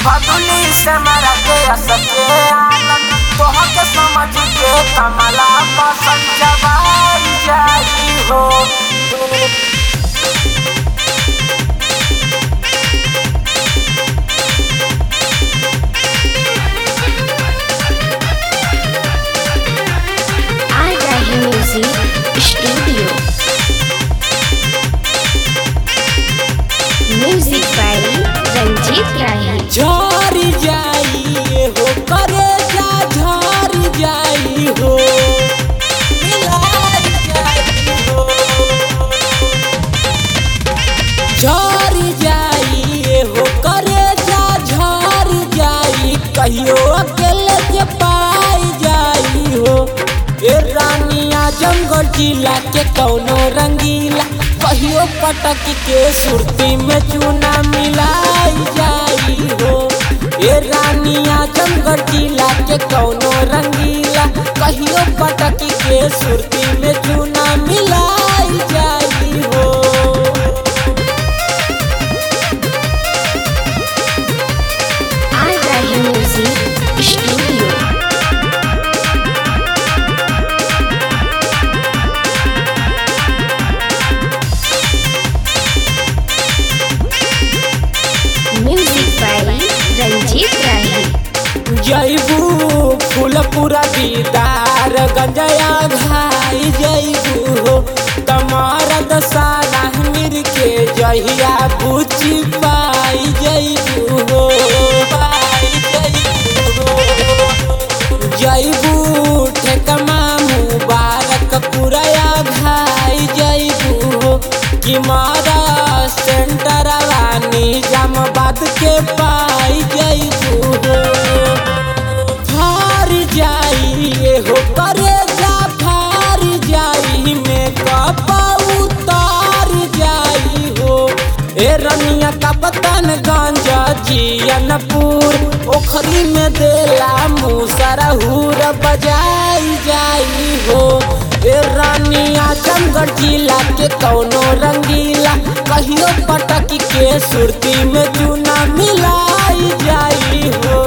भदुनी से मरा के असके आनंद तोह के समझ के कमला पसंद जवाई जाई हो आ रही music studio music by Ranjeet Rahi झर जाई हो करे जा झर जाई हो मिलाई जाई हो झर जाई हो करे जा झर जाई कहियो अकेले के पाई जाई हो ए रानिया जंगल जिला के कौनो रंगीला कहियो पटक के सुरती में चूना मिलाई जाई हो ए रानिया जंगल जिला के कौनो रंगीला कहियो पटक के सुरती में चूना मिलाई जाई हो आ रही music studio music by Ranjeet Rahi जैबू फूलपुरा दीदार गंजया घाई जैबू हो तमारा दसाना मिर के जहिया बुची पाई जैबू हो पाई जैबू हो जैबू ठेकमा मुबारक पुरया घाई जैबू हो कि मारा सेंटरवा निजामाबाद के पाई जैबू हो फार जाई हो करे जा फार जाई में कपा उतार जाई हो ए रनिया का पतन गंजा जियनपुर ओखरी में देला मुसरा हुर बजाई जाई हो ए रानिया चमगढ़ जिला के कौनो रंगीला कहियो पटक के सुरती में चूना मिलाई जाई हो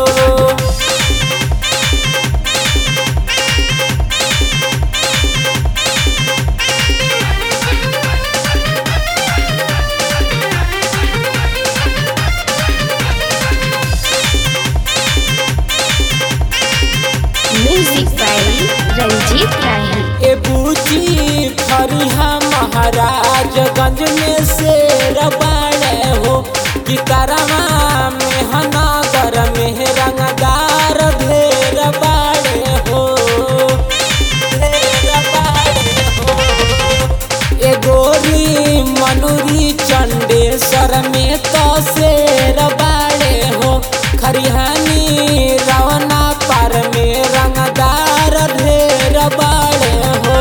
म्यूजिक बाय रंजीत राही ए बूची फरिहा महाराजगंज में से रबाड़े हो कि करवा में हनागर में रंगदार ढेर बाड़े हो ढेर बाड़े हो ए गोरी मनुरी चंडेश्वर में तो शेर बाड़े हो खरिहानी रवना पर में रंगदार ढेर बाड़े हो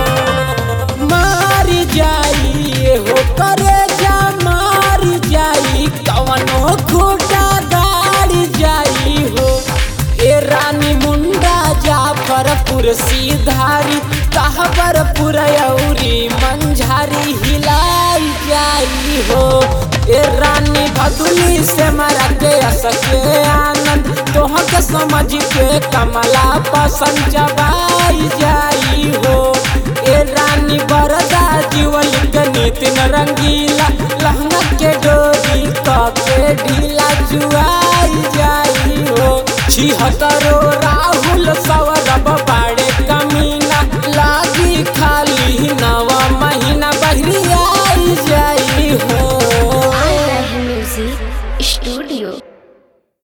मार जाई हो करे जा मार जाई कवनो खूटा गाड़ी जाई हो ए रानी मुंडा जाफरपुर सीधारी कहबर पुरयौरी मंझारी हिलाई जाई हो ए रानी भदुली से मरा के असके आनंद तोह के समझ के कमला पसंद जबाई जाई हो ए रानी बरदा जीवन के नितिन रंगीला लहंगा के डोरी क के ढीला जुआई जाई हो छिहत्तरो रा